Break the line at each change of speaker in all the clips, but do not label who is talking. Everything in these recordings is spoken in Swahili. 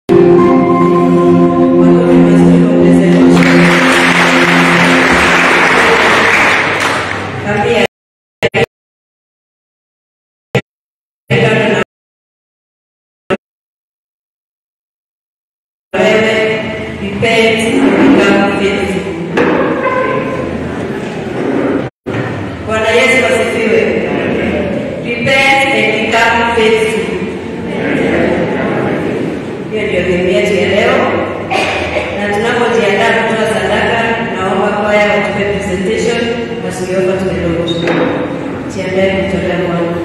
repent and become faithful. Bwana Yesu asifiwe. Repent and become faithful. Hiyo ndio theme yetu ya leo, na tunapojiandaa kutoa sadaka, naomba kwaya watupe presentation, wasikiomba tumedogo. Jiandae kumtolea Bwana.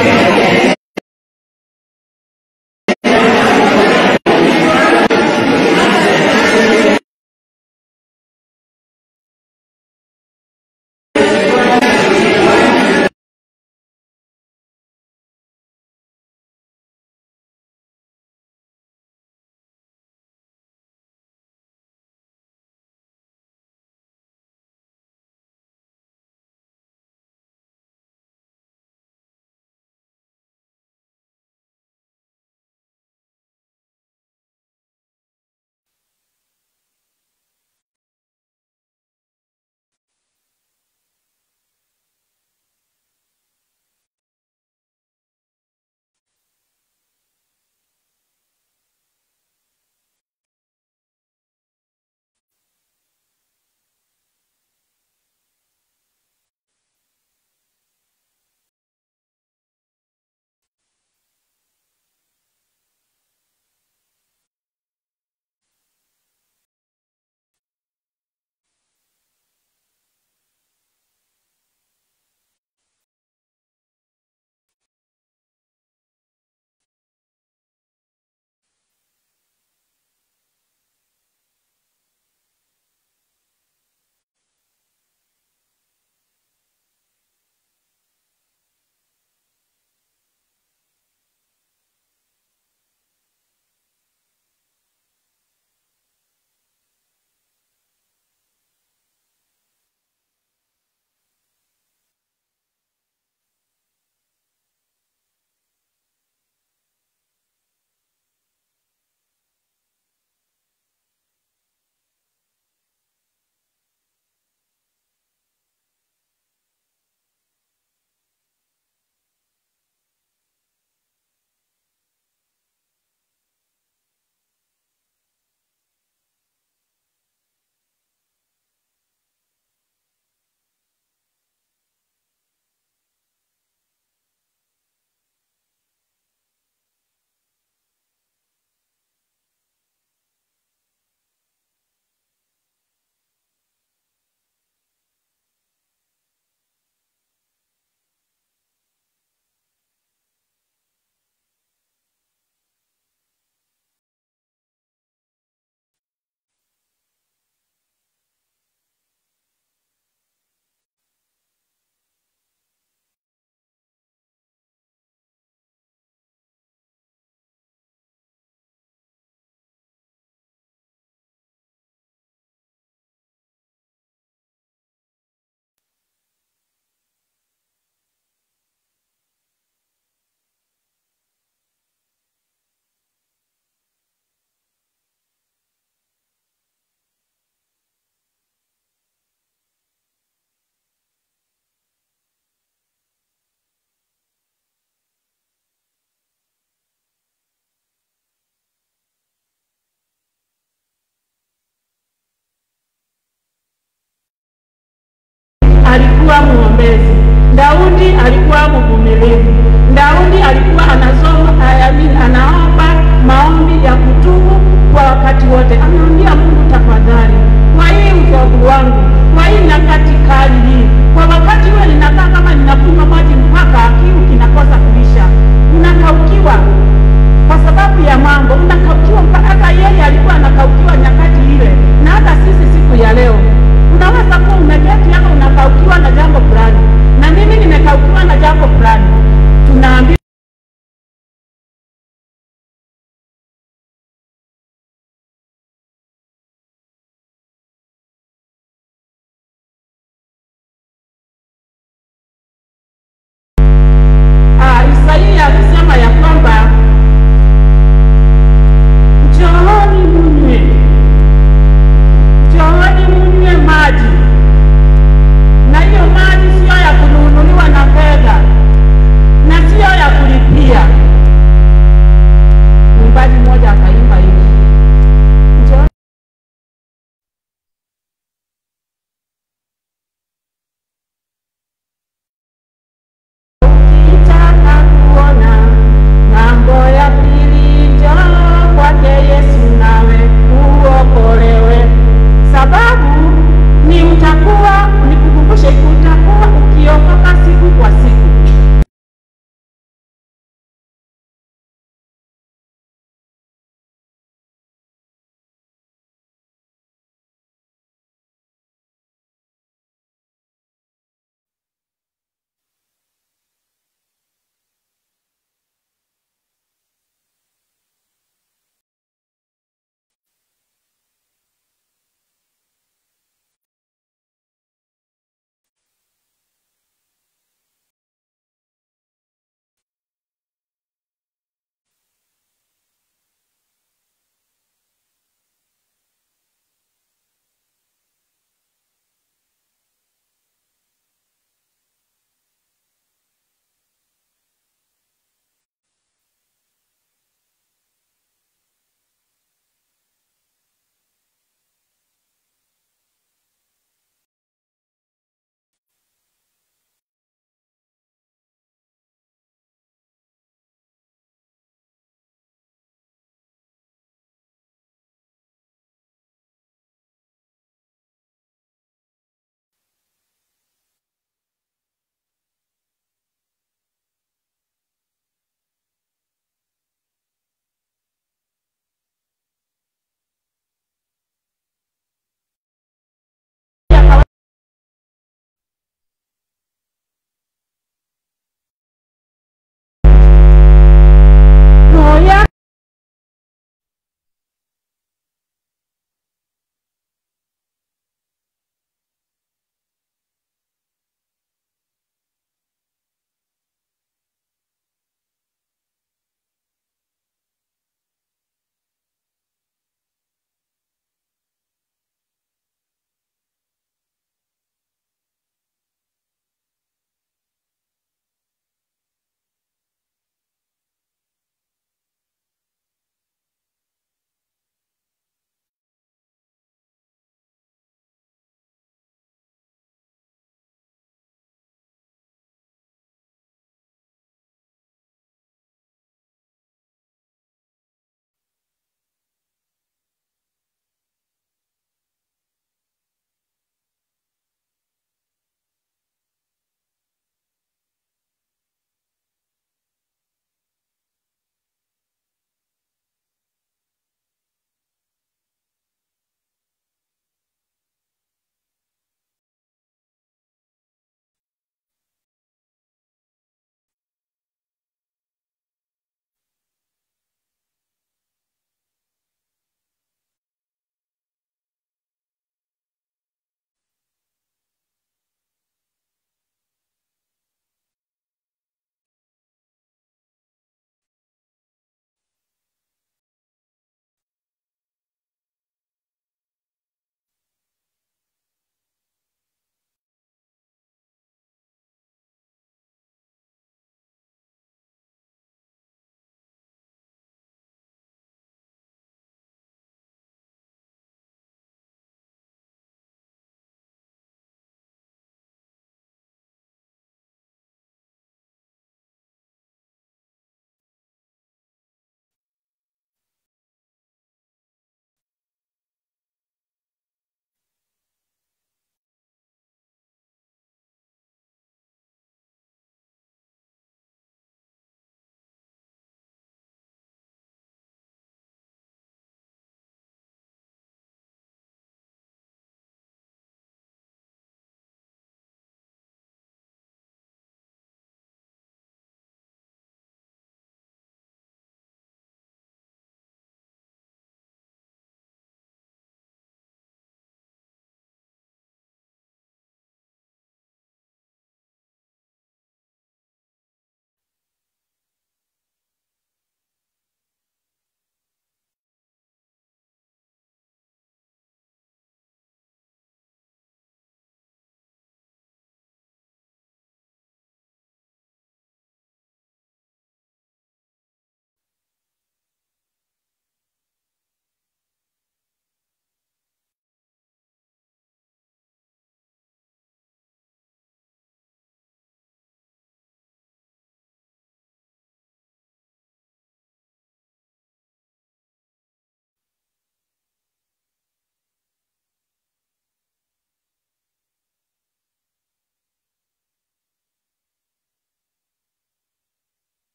alikuwa mwombezi. Daudi alikuwa mvumilivu. Daudi alikuwa anasoma ayamini, anaomba maombi ya kutubu kwa wakati wote. Anaambia Mungu, tafadhali, kwa hii uchovu wangu, kwa hii nyakati kali hii, kwa wakati huo ninakaa kama ninakunywa maji mpaka kiu kinakosa kuisha, unakaukiwa kwa sababu ya mambo, unakaukiwa mpaka hata yeye alikuwa anakaukiwa nyakati ile, na hata sisi siku ya leo unaweza kuwa umeketi hapa unakaukiwa na jambo fulani, na mimi nimekaukiwa na jambo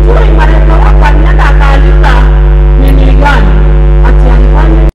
sijui malengo wako alienda akaandika nini gani ati alifanya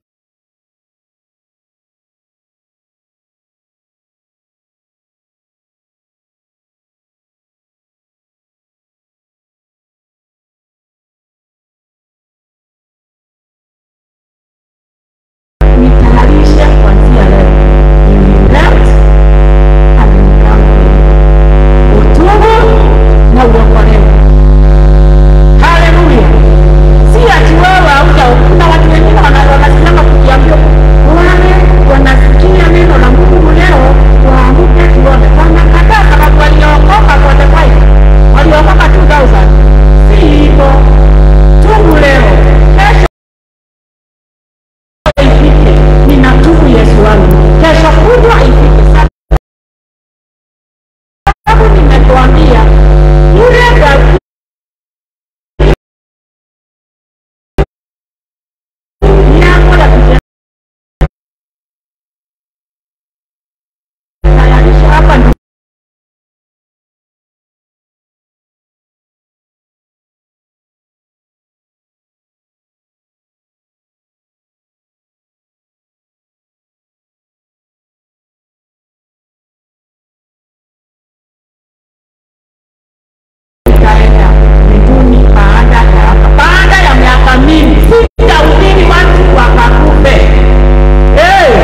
nitayarishe kuanzia leo nilileft amenikampe utubu na uokolewe haleluya si ati wewe hauja kuna watu wengine wana- wanasimama kujiambia wale wanasikia neno la mungu leo waamke tuone wanakataa sababu waliokoka kote five waliokoka 2000 si hivyo tubu leo kesho ifike ninatubu yesu wangu kesho kutwa ifike sababu nimetuambia yule Daudi yako ya kujitayarisha hapa ni itaenda mbinguni baada ya baada ya miaka mingi sitahubiri watu wakakufe hey!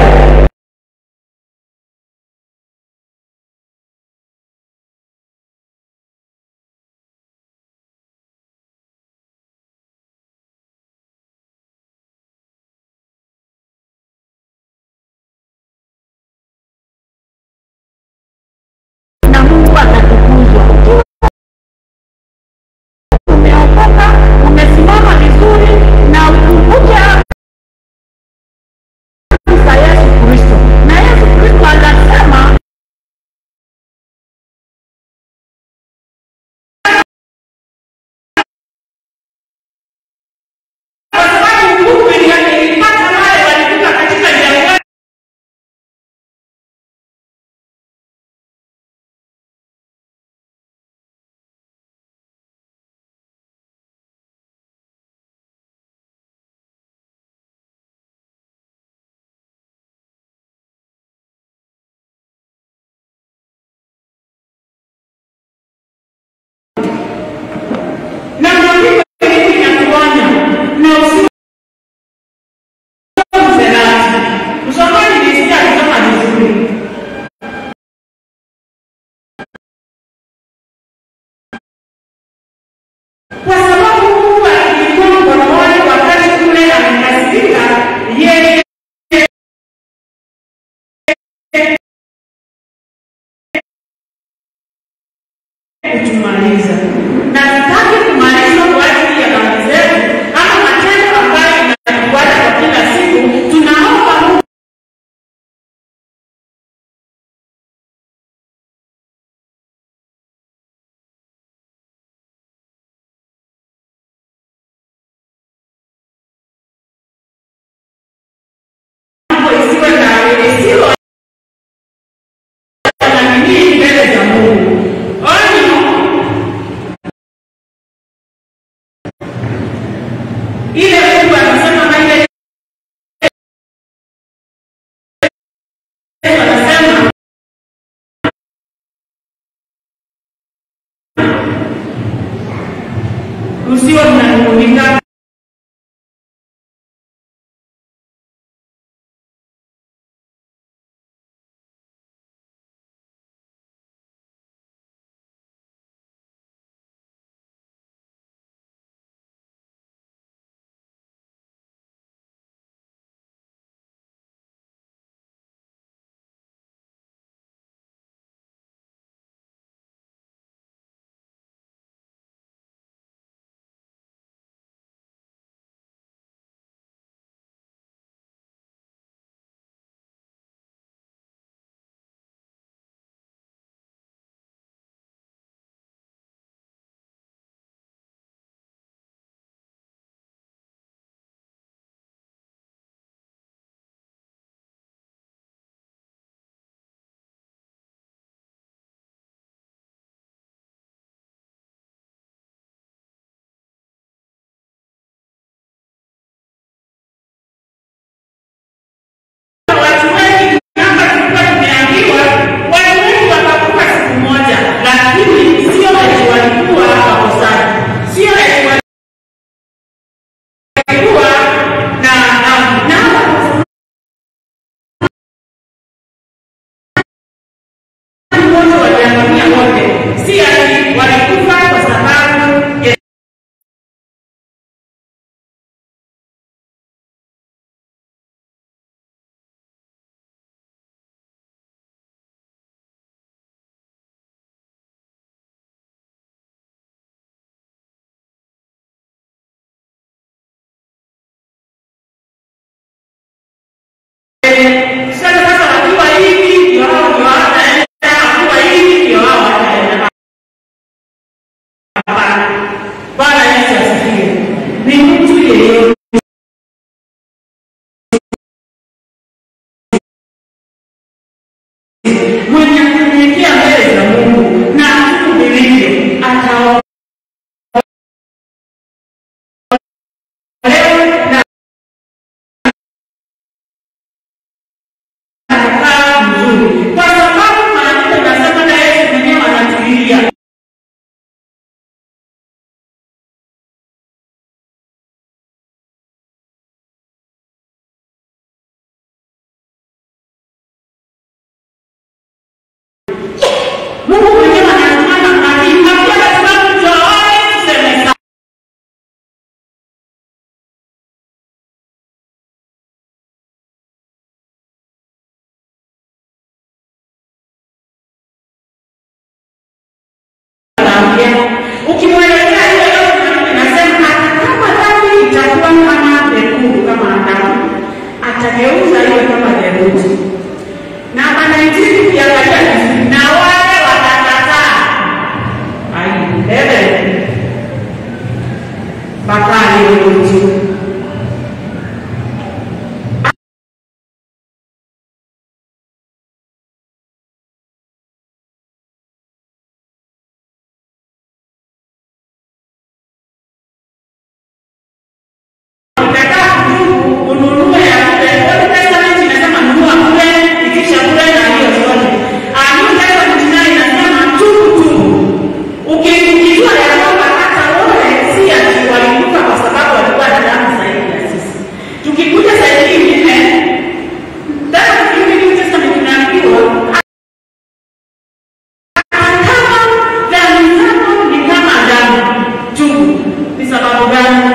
na mungu atatukuzwa ukiwa umeokoka umesimama vizuri na ukumbuke ahadi za yesu kristo na yesu kristo anasema kwa sababu nguvu ilipata wale walifika katika jangwani na maandiko mengi yanatuonya na usiwe mzerati. Msomaji nilisikia akisoma vizuri. Kwa sababu Mungu alikuwa mkononi wakati ule amekasirika, yeye kutumaliza na sitaki kumaliza kwa ajili ya dhambi zetu ama matendo ambayo inatufuata kwa kila siku tunaomba mungu mambo isiwe na isiwe na nini mbele za mungu onyo ile mungu anasema na ile Yesu anasema msiwe mnanung'unika sasa sasa wakiwa hivi ndio hao ndio hawataenda, wakiwa hivi ndio hao hawataenda. Hapana. Bwana Yesu asifiwe. Ni mtu yeyote mwenye kunyenyekea mbele za Mungu na kuhubirivyo ataolewa na atakaa mzuri, kwa sababu maandiko yanasema na Yesu mwenyewe anatulia Mungu mwenyewe anasimama akimpatia sababu njooni tuseme anaambia ukimwelekea hiyo yote nasema hata kama dhambi itakuwa kama nyekundu kama Adamu atageuza hiyo kama theluji na anaitiki ukiangalia vizuri na wale watakataa aiele bakali theluji Ukitaka kutubu ununue ya kule. Old Testament inasema nunua kule, itisha kule na hiyo zote. Ah, New Testament nayo inasema tubu tubu. Uki- Ukijua ya kwamba hata wale si ati walivuka kwa sababu walikuwa na damu zaidi ya sisi. Tukikuja saa nyingine, tena tukirudi New Testament tunaambiwa hata kama dhambi zako ni kama damu, tubu. Ni sababu gani?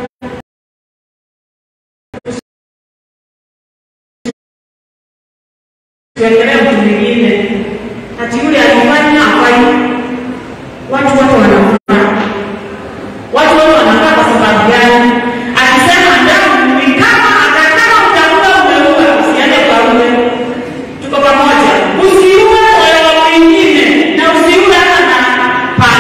tuendelee mtu mwingine ati yule alifanya afanye watu wote wanafaa watu wote wanafaa kwa sababu gani akisema damu ni kama akataka utakuwa umeua usiende ukaume tuko pamoja usiue wale wengine na usiue hata na panga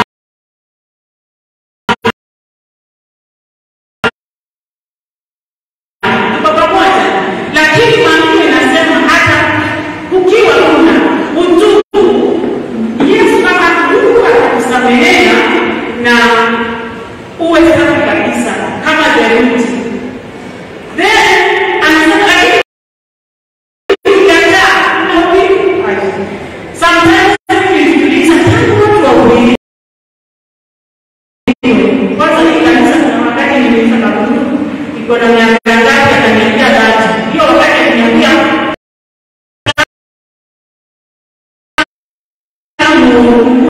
tuko pamoja lakini maandiko inasema hata ukiwa una utubu yesu kama mungu atakusamehea na uwe safi kabisa kama theluji then anasema lakini ukikataa unahubiri sometimes nilijiuliza tangu watu wahubiri kwanza hii kanisa kuna wakati niliuliza kabuni iko na miaka ngapi akaniambia dhati hiyo wakati aliniambia tangu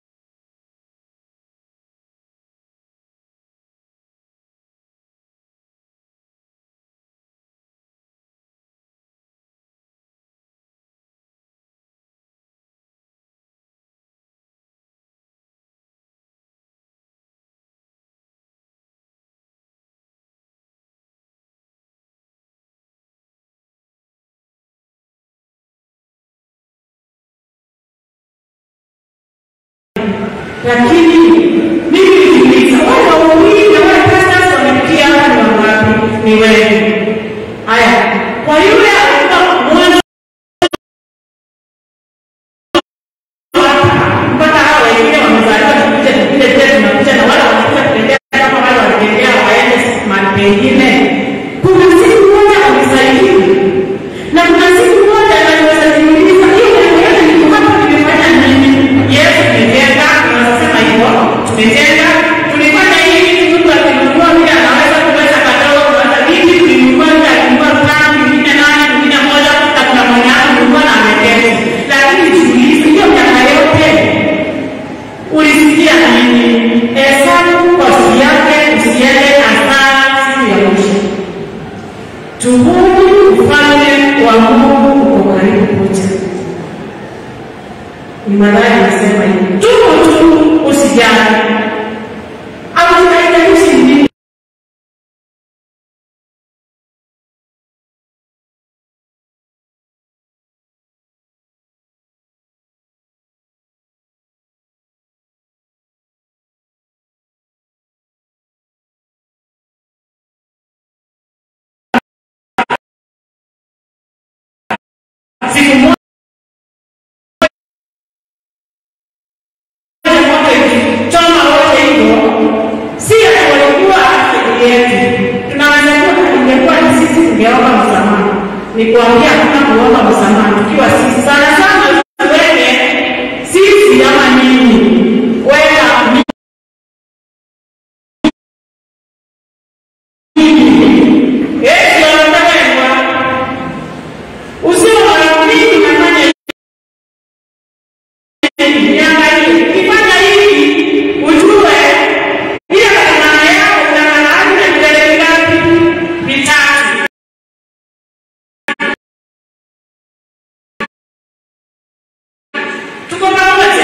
lakini mimi nikiuliza wale waumini na wale pastors wamepitia hapa ni wangapi? Ni wengi. Haya, kwa yule alikuwa mwanzo mpaka hao wengine wamezaliwa tukuja tupige tena tunakuja na wale wanakuja kutembea kama wale walitembea waende mahali pengine. Kuna siku moja wamesaidiwa na kuna siku moja anaweza jiuliza hiyo mambo yote niko hapa nimefanya nini? Yes, tumejenga, tunasema hivyo, tumejenga, tulifanya hivi, mtu akinunua vile anaweza kuweza kadogo, kuweza vipi, tulinunua vile akinunua tano, mwingine nane, mwingine moja, na kuna mwenye akununua na ameketi. Lakini jiulize, hiyo miaka yote ulisikia nini? Hesabu kosi yake, usiende hasara siku ya mwisho. Tubuni, ufalme wa Mungu uko karibu kuja. Ni Mathayo anasema hivi, tubu tu, usijali. Au haijalishi ni nini siku moja moto ikichoma wote hivyo, si ati walikuwa akili yetu. Tunaweza kuwa ingekuwa ni sisi tungeomba msamaha. Ni kuambia hakuna kuomba msamaha tukiwa sisi sana sana wewe sisi ama nini wewe Yesu anataka usiwe marafiki nafanya hivi. Niangalie, ukifanya hivi ujue ile barabara yako unang'ang'ana na vidole vingapi? Vitatu. Tuko pamoja?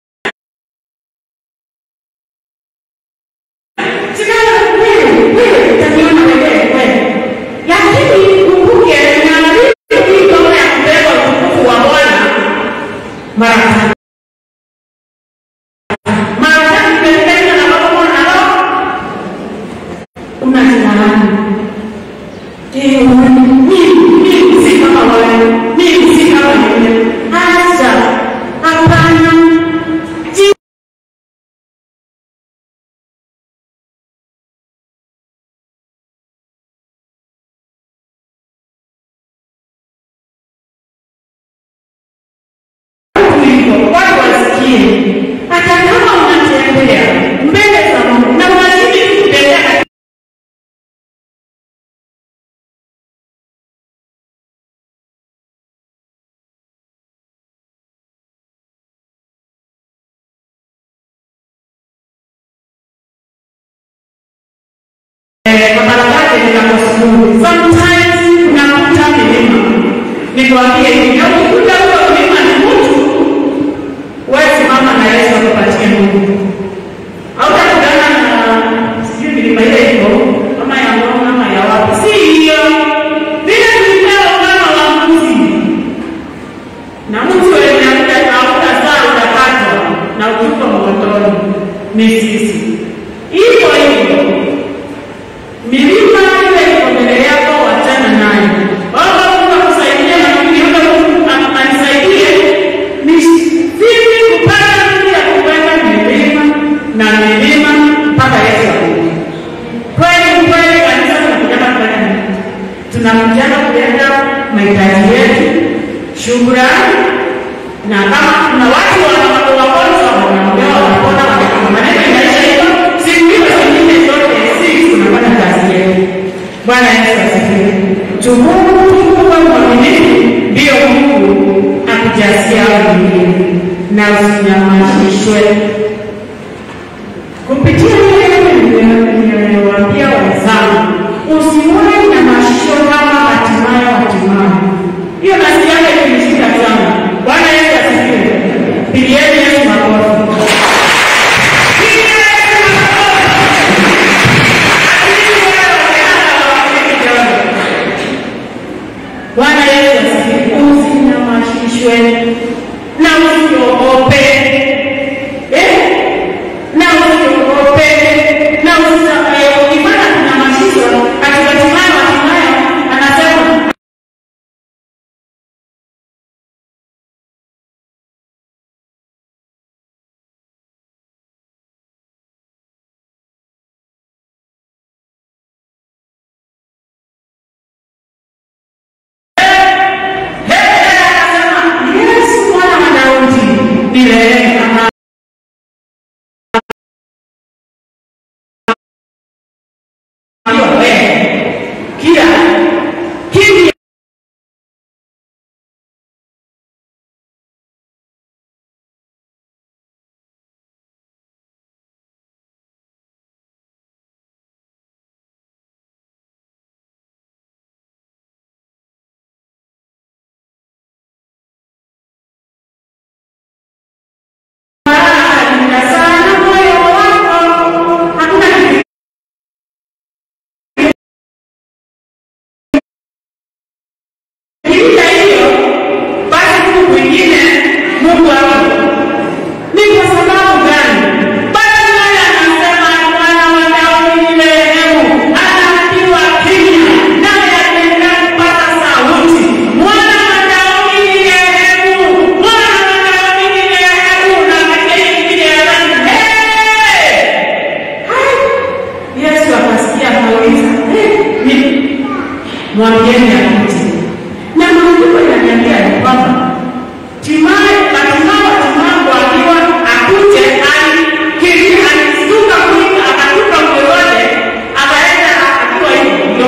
Sikana wewe, wewe utaniona wewe wewe. Lakini ukumbuke unaambiwa hii kama ya kubeba utukufu wa Bwana mara tatu. Mara tatu umependa na baba Bwana na roho. Unajinani. Eh, mimi mimi si kama wewe. Mimi si kama wewe. Acha. Hapana. Ji- hivyo watu wasikie, hata kama unatembea mbele za Mungu na unazidi kutembea Eh, kwa barabara ninaposukuru sometimes unakuta milima nikwambie hivi na ukikuta huo mlima ni mtu wewe simama na Yesu akupatie nguvu hautakutana na sijui milima ile iko kama ya Ngong ama ya wapi si hiyo vile tulipewa mfano wa mbuzi na mtu wenye hauta saa utakatwa na utupwa motoni ni sisi hivyo hivyo milima ile iko mbele yako, wachana nayo. Baba, Mungu akusaidie na mimi yule Mungu an- anisaidie ni vipi kupata nguvu ya kupanda milima na milima mpaka Yesu arudi. Kweli kweli, kanisa tunakujana kufanya nini? Tunakujana kuleta mahitaji yetu, shukrani na kama kuna watu wana- wagonjwa wanaombewa wanapona, wanapona. maneno inaisha hivyo. Siku hiyo zingine zote sisi tunafanya kazi yetu. Bwana Yesu asifiwe. Tukufu mwaminifu, ndiyo Mungu akujasia wengine na usinyamazishwe kupitia niliyowaambia wenzangu, usione nyamazisho kama hatimaye hatimaye. Hiyo nasikiaga ikinishika sana. Bwana Yesu asifiwe. Pigieni Yesu makofi. Pigieni Yesu makofi. Bwana Yesu asifiwe. Usinyamazishwe na usiogope. Eh, ni mwambieni akuje. Na maandiko inaniambia ya kwamba Timaye Bartimayo tunapoambiwa akuje, alikiri, alistuka kuita, akatupa mke wake, akaenda akiwa hivyo.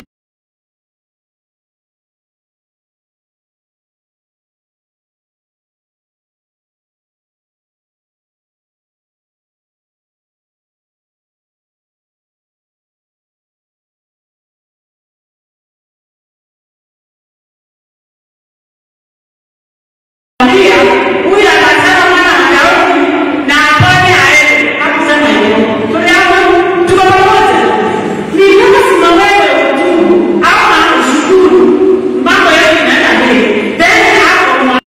Maria, huyu akasema mwana wa Daudi na apone aende. Hakusema hivyo. Tuliamua tuko pamoja. Ni kama sima wewe utubu ama ushukuru. Mambo yote inaenda mbele. Then hapo mwa-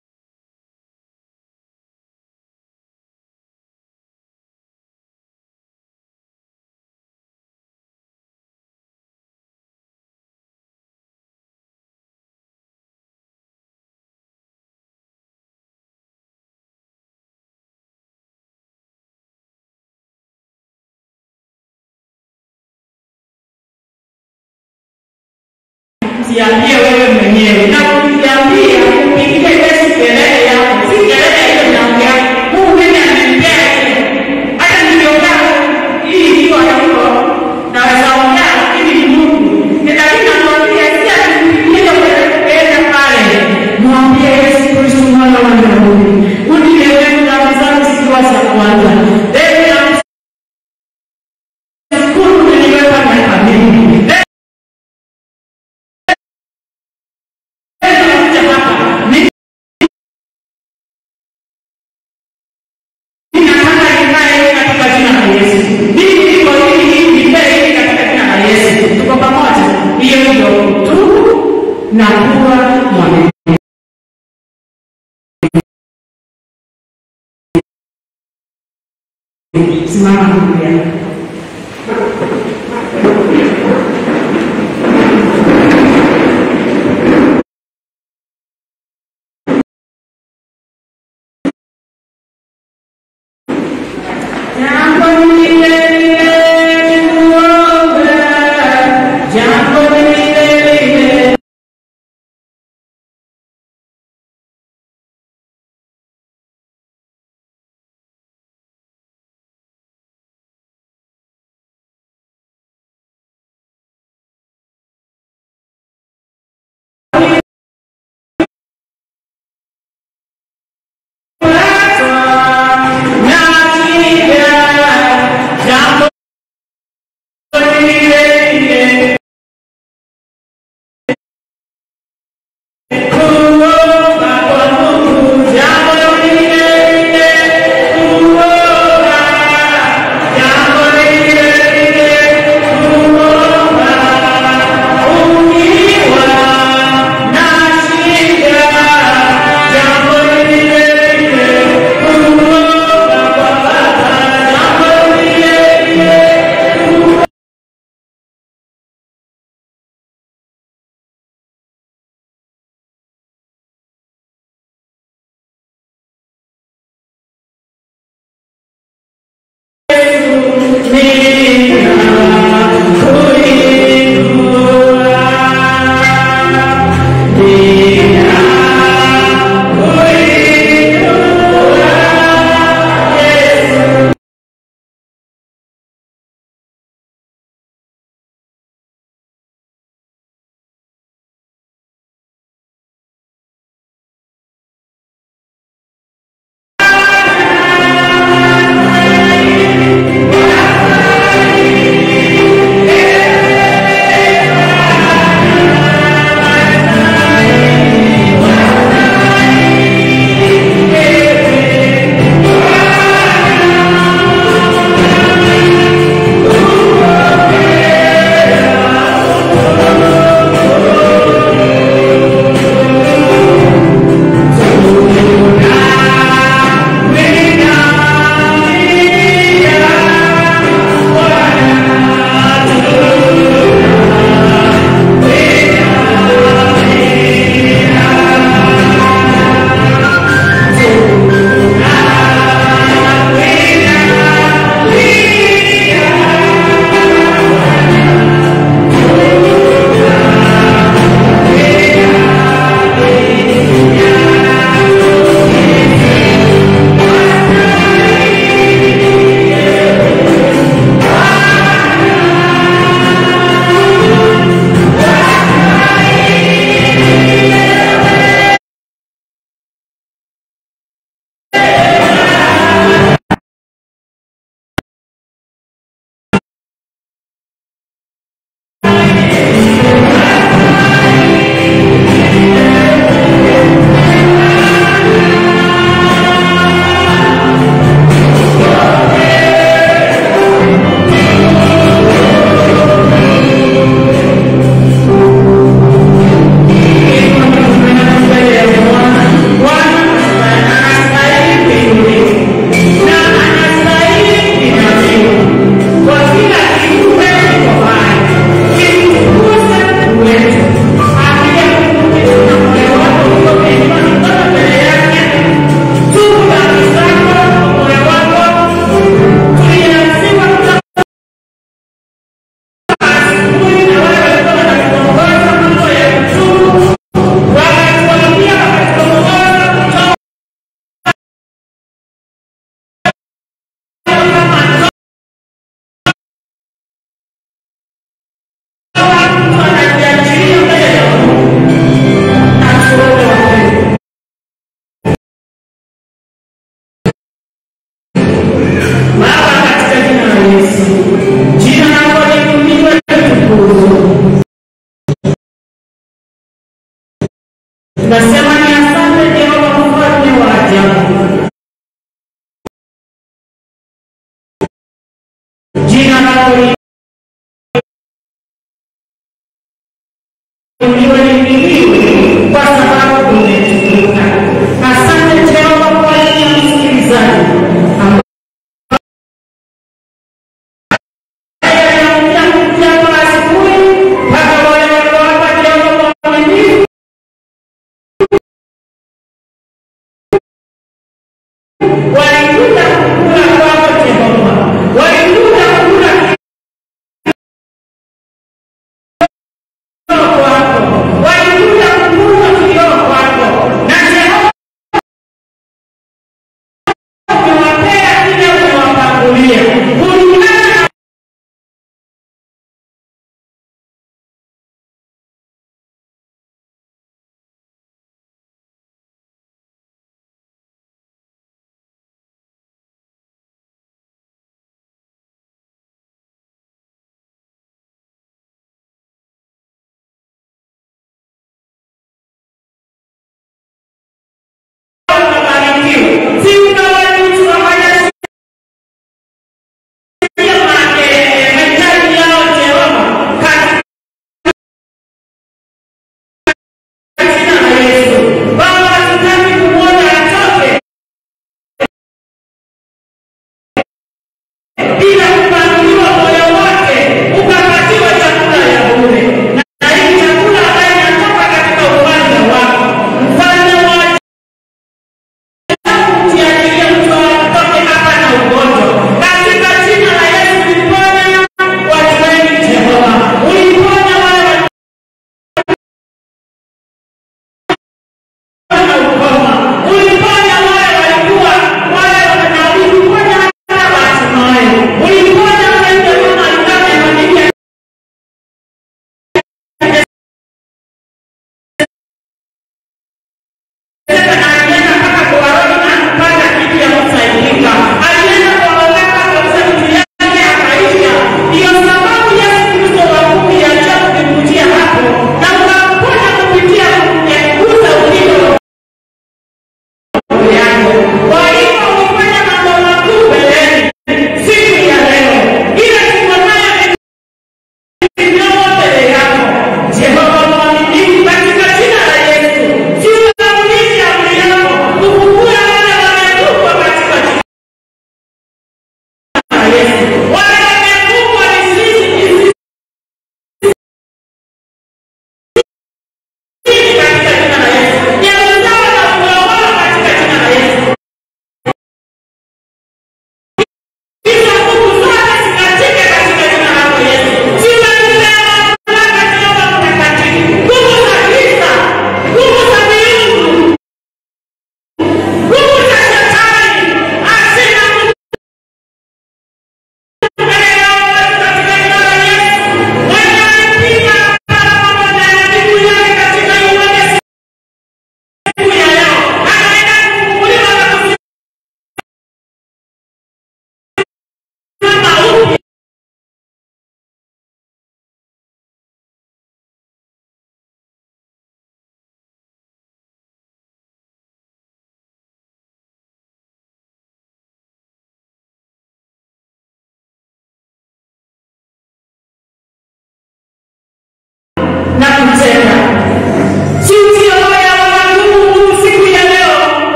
Jiambie wewe mwenyewe na kujiambia kupigia Yesu kelele yako, si kelele ile unaongea. Mungu mimi ananipea ile. Hata niliokaa hii hiyo haiko naweza ongea lakini ni Mungu. Ni lakini nakwambia si atikilia kwenda pale. Mwambie Yesu Kristo mwana wa Daudi. Unielewe dhambi zangu zikiwa za kwanza. Deni ya mshukuru niliweka miaka mingi. na kuwa mwaminifu. Simama ndugu yangu. Jambo lile lile kuomba, jambo lile lile
Bwana